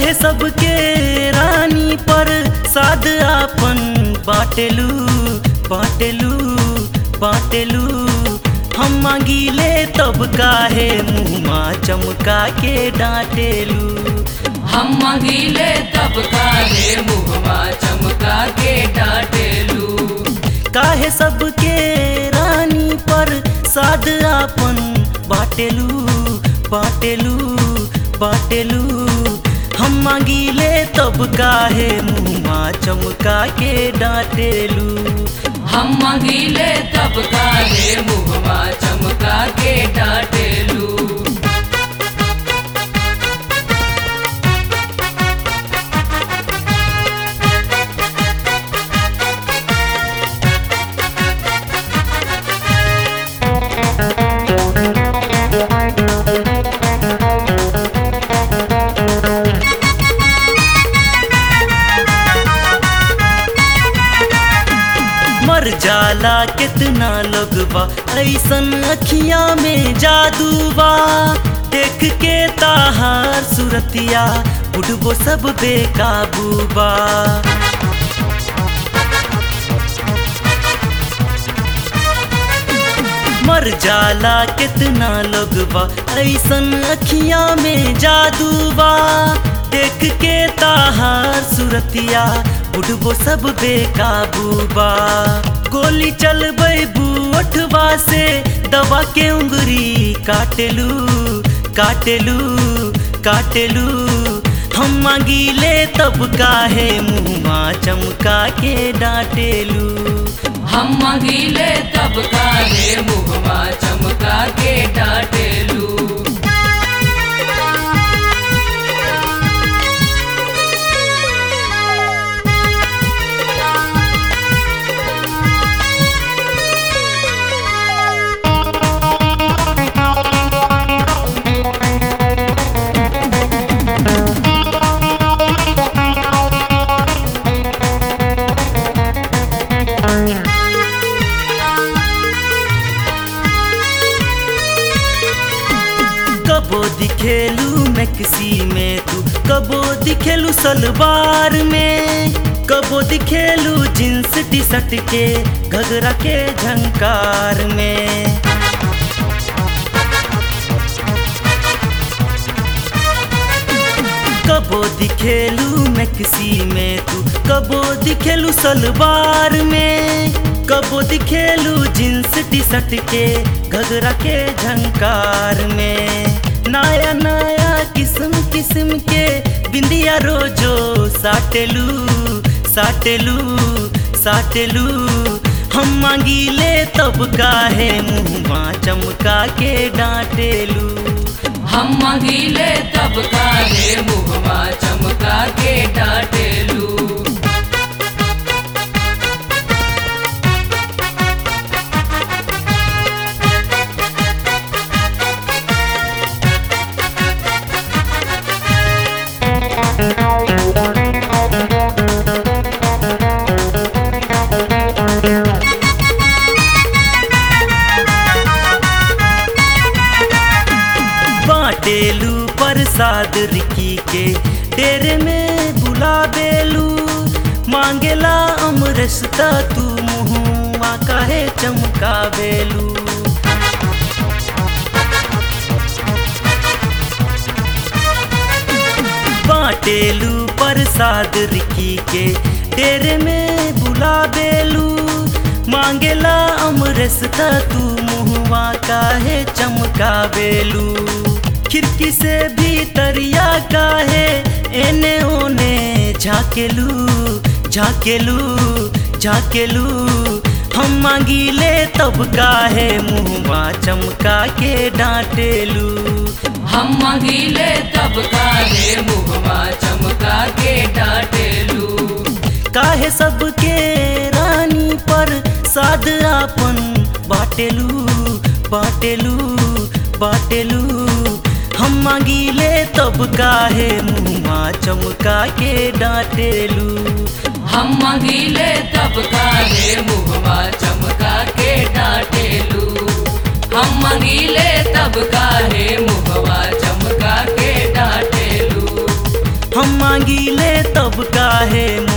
काहे सबके रानी पर साद आपन बाटेलू बाटेलू बाटेलू हम मांगीले तब काहे मुँहमा चमका के डांटेलू हम मंगीले तब काहे मुहमा चमका के डांटेलू काहे सबके रानी पर साद आपन बाटेलू बाटेलू बाटेलू हम मांगीले तब काहे मुँहमा चमका के डांटेलू हम मंगीले तब काहे मुहमा चमका के डांटेलू मर जाला कितना लोगवा ऐसन अखियां में जादू बा देख के ताहार सुरतिया बुढ़बो सब बेकाबू बा मर जाला कितना लोगवा ऐसन अखियां में जादू बा देख के ताहार सुरतिया बुढ़बो सब बेकाबू बा गोली चलबै बूठवा से दवा के उंगरी काटेलू काटेलू काटेलू हम मांगीले तब काहे मुँहमा चमका के डांटेलू हम मंगीले तब काहे मुहमा चमका के डांटेलू कबो दिखेलू मैक्सी में तू कबो दिखेलू सलवार में कबो दिखेलू जींस टी शर्ट के घगरा के झंकार में कबो दिखेलू मैक्सी में तू कबो दिखेलू सलवार में कबो दिखेलू जींस टी शर्ट के घगरा के झंकार में नया नया किस्म किस्म के बिंदिया रोजो साटेलू साटेलू साटेलू हम मांगीले तब काहे मुँहमा चमका के डांटेलू हम मंगीले तब काहे मुहमा चमका के डांटेलू बाटेलू प्रसाद रिकी के डेरे में बुलाबेलू मांगेला अमरसता तू मुँहवा काहे चमकावेलू बाटेलू प्रसाद रिकी के डेरे में बुलाबेलू मांगेला अमरसता तू मुँहवा काहे चमकावेलू खिड़की से भीतरिया काहे एने ओने झाकेलू झाकेलू झाकेलू हम मांगीले तब काहे मुँहवा चमका के डांटेलू हम मंगीले तब काहे मुहमा चमका के डांटेलू काहे सबके रानी पर साद आपन बाटेलू बाटेलू बाटेलू हम मांगीले तब काहे मुँहमा चमका के डांटेलू हम मंगीले तब काहे मुहमा चमका के डांटेलू हम मंगीले तब काहे मुहमा चमका के डांटेलू हम मंगीले तब काहे